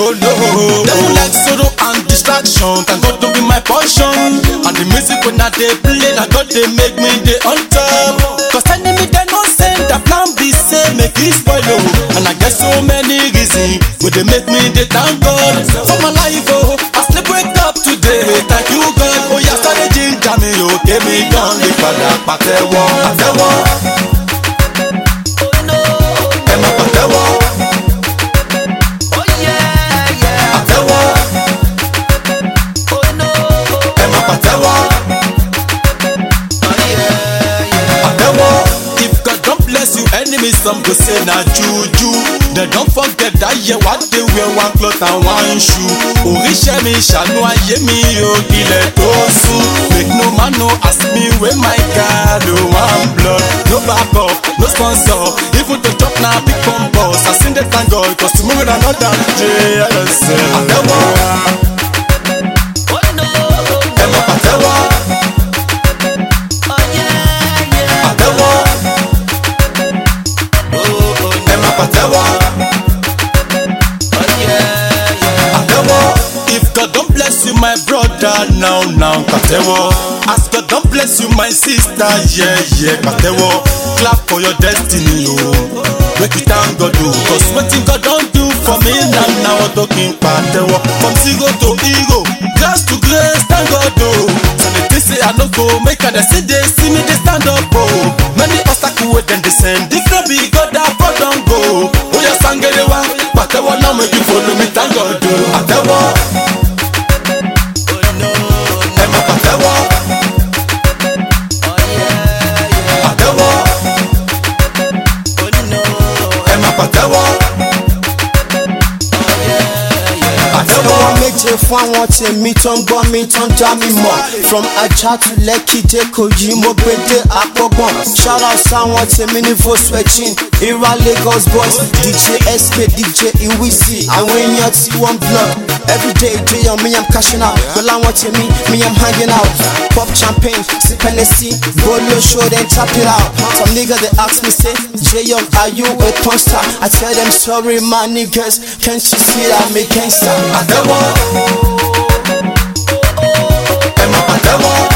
oh no. Devil like sorrow and distraction, thank God to be my portion. And the music when I dey play, na God dey make me dey on top. Cause enemy dey no send that plan be say make it spoil oh. And I get so many reasons wey dey make me dey thank God for my life oh. I still wake up today, thank you God. Oh yeah, sáré jíjà mi ò kémi gan lè padà pàtẹ́wọ́. Pàtẹ́wọ́. Ẹ máa pàtẹ́wọ́. Pàtẹ́wọ́. Ẹ máa pàtẹ́wọ́. Pàtẹ́wọ́. If God don bless you, enemies some go say na juju. Dem don forget that year wa dey wear one cloth and one shoe. Oríṣẹ́ mi ṣàánú ayé mi o, ilẹ̀ tó sùn. Make no man no ask me where my God o wan blood. No back up, no sponsor, even to chop na big bombos. I still dey thank God, cause tomorrow na another day. Àtẹ́wọ́. Ẹ máa pàtẹ́wọ́. Pàtẹ́wọ́. Ẹ máa pàtẹ́wọ́. Pàtẹ́wọ́. If God don bless you my brother now now pàtẹ́wọ́. As God don bless you my sister yeah yeah pàtẹ́wọ́. Clap for your destiny o. Make you thank God o. Cause wetin God don do for me now now ọ̀tọ̀ kí n pàtẹ́wọ́. From zero to hero, grace to grace thank God o. Some dey think say I no go make I dey see dey see me dey stand up o. Many obstacles wey dem dey send if no be God that God don go. Oya sangere wa pàtẹ́wọ́ now make you follow me thank God o. Pàtẹ́wọ́. Ẹ máa pàtẹ́wọ́. Pàtẹ́wọ́. Ẹ máa pàtẹ́wọ́. Pàtẹ́wọ́. Wọ́n méje fún àwọn tèmi tó ń gbọ́ mi tó ń dá mi mọ̀. From Ajah to Lekki dé Kogi, mo gbé dé Àpọ̀gbọ̀n. Shout out sáwọn tèmi ní Volkswagen, Ira Lagos boys, DJ SK, DJ Iwisi. Àwọn èèyàn tí wọ́n block. Everyday day on me I'm cashing out. Pẹ̀lú àwọn tèmi, me I'm hanging out. Pop champagne, sip Hennessy, bolo show then tap it out. Some nigga they ask me say, J Young, are you a porn star? I tell them sorry my niggas, can't you see that me gangsta? Pàtẹ́wọ́. Ẹ máa pàtẹ́wọ́.